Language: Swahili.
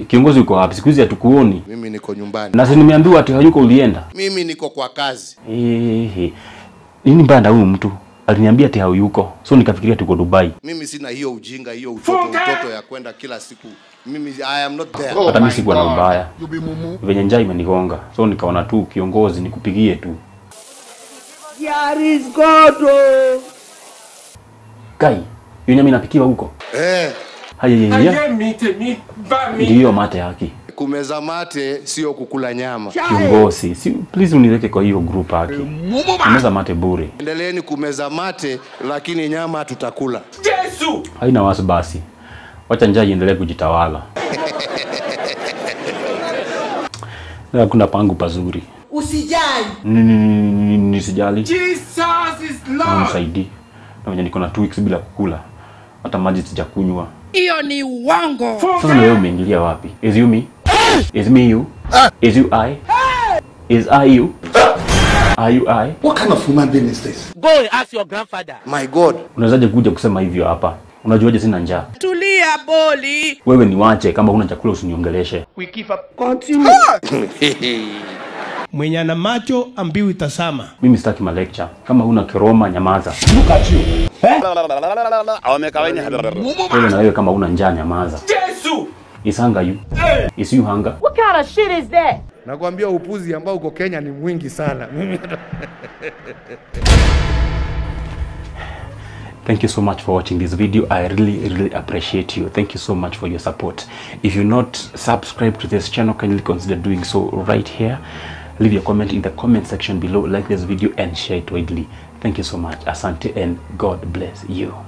Kiongozi uko wapi? Siku hizi hatukuoni. Mimi niko nyumbani, Na si nimeambiwa ati hayuko ulienda. mimi niko kwa kazi. Ehe. Nini mbaya na huyu mtu? Aliniambia ati hayuko. So nikafikiria tuko Dubai. Mimi sina hiyo ujinga, hiyo utoto utoto ya kwenda kila siku. Mimi I am not there. Hata mimi sikuwa na ubaya. Venye njaa imenigonga. So nikaona tu kiongozi nikupigie tu. Kai, hiyo nyama inapikiwa huko. Eh, Haya ayé mi tèmi bá mi. Ndiyo mate haki. kumeza mate sio kukula nyama. Kiongozi, si please uniweke kwa hiyo group haki. Unaweza mate bure. Endeleeni kumeza mate, lakini nyama tutakula. jésù. Haina wasi basi. Wacha njaa iendelee kujitawala. Na Hakuna pangu pazuri. Usijali. Ni- ni- ni- ni- Nisijali. jesus is Na lord. unisaidie. Na venye niko na two weeks bila kukula. Hata maji sijakunywa. Hiyo ni uongo. Sasa na wewe umeingilia wapi? Is you me? Is me you? Is you I? Is I you? Are you I? Go and ask your grandfather. My God, Unawezaje kuja kusema hivyo hapa? Unajuaje sina njaa? Tulia boli. Wewe ni wache kama huna chakula usiniongeleshe. mwenye ana macho ambiwi tasama Mimi sitaki ma lecture. Kama huna kiroma nyamaza. Wewe na wewe kama huna njaa nyamaza. jésù. Is hunger you? Is you hunger? What kind of shit is that? Nakwambia upuzi ambao uko Kenya ni mwingi sana. Mimi Thank you so much for watching this video. I really, really appreciate you. Thank you so much for your support. If you're not subscribed to this channel, kindly consider doing so right here. Leave your comment in the comment section below, like this video and share it widely. Thank you so much. Asante and God bless you.